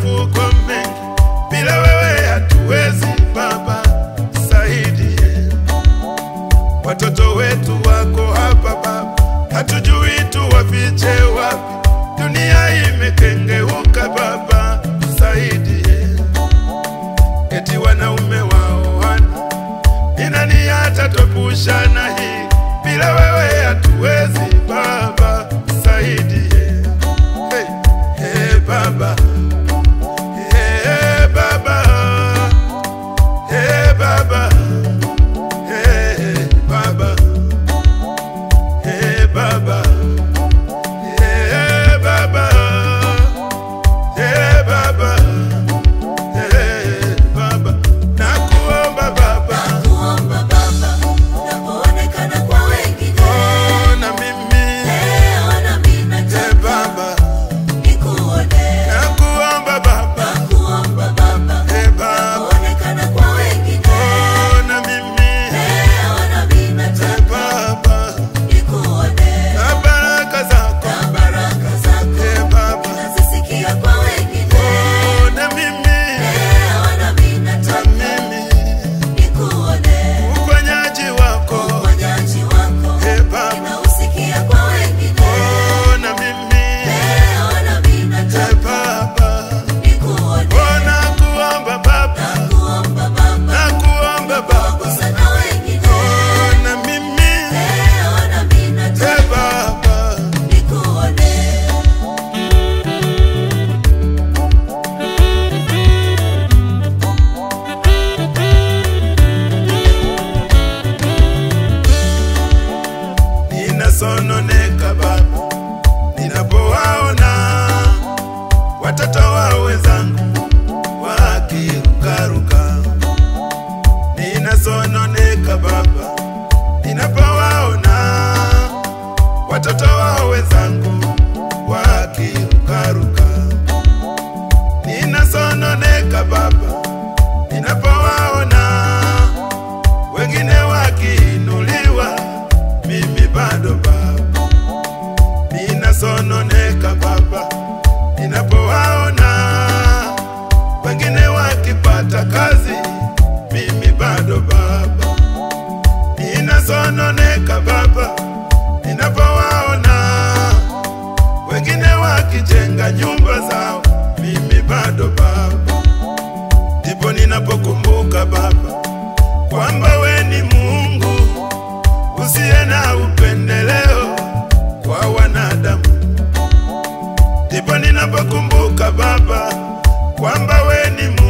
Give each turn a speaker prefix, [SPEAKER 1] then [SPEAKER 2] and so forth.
[SPEAKER 1] machafuko mengi, bila wewe hatuwezi Baba, saidie watoto wetu wako hapa Baba, hatujui tuwafiche wapi, dunia imekengeuka Baba, saidie eti wanaume waoana, ni nani atatwepusha na hii? Bila wewe hatuwezi Baba, saidie hey, hey, Baba hey, Baba hey, Baba hey, Baba hey, Baba hey, Baba hey, Baba hey, Baba nakuomba Baba
[SPEAKER 2] Nakuomba Baba, unapoonekana kwa wengine,
[SPEAKER 1] ona mimi
[SPEAKER 2] leo nami
[SPEAKER 1] hey,
[SPEAKER 2] nataka
[SPEAKER 1] Baba
[SPEAKER 2] nikuone.
[SPEAKER 1] nakuomba Baba
[SPEAKER 2] Nakuomba Baba,
[SPEAKER 1] hey, Baba
[SPEAKER 2] unapoonekana kwa wengine,
[SPEAKER 1] ona mimi
[SPEAKER 2] leo nami
[SPEAKER 1] hey,
[SPEAKER 2] nataka
[SPEAKER 1] Baba
[SPEAKER 2] nikuone.
[SPEAKER 1] na baraka zako
[SPEAKER 2] Na baraka zako
[SPEAKER 1] hey, Baba
[SPEAKER 2] nazisikia kwa wengine,
[SPEAKER 1] ona mimi
[SPEAKER 2] leo nami
[SPEAKER 1] na
[SPEAKER 2] nataka
[SPEAKER 1] mimi
[SPEAKER 2] nikuone.
[SPEAKER 1] uponyaji wako
[SPEAKER 2] Uponyaji wako
[SPEAKER 1] hey, Baba
[SPEAKER 2] ninausikia kwa wengine,
[SPEAKER 1] ona mimi
[SPEAKER 2] leo nami
[SPEAKER 1] hey,
[SPEAKER 2] nataka
[SPEAKER 1] Baba
[SPEAKER 2] nikuone.
[SPEAKER 1] ona kuomba Baba
[SPEAKER 2] Nakuomba Baba,
[SPEAKER 1] na kuomba Baba
[SPEAKER 2] gusa na wengine,
[SPEAKER 1] ona mimi
[SPEAKER 2] leo nami
[SPEAKER 1] hey,
[SPEAKER 2] nataka
[SPEAKER 1] Baba
[SPEAKER 2] nikuone.
[SPEAKER 1] ninasononeka Baba ninapowaona watoto wa wenzangu wakirukaruka. Ninasononeka Baba ninapowaona watoto wa wenzangu wakirukaruka. Ninasononeka Baba ninapowaona wengine wakiinuliwa, mimi bado Baba ninasononeka Baba ninapowaona wengine wakipata kazi, mimi bado Baba ninasononeka Baba ninapowaona wengine wakijenga nyumba zao, mimi bado Baba ndipo ninapokumbuka Baba kwamba we ni Mungu usiye na upendeleo kwa wanadamu. Ndipo ninapokumbuka Baba kwamba we ni Mungu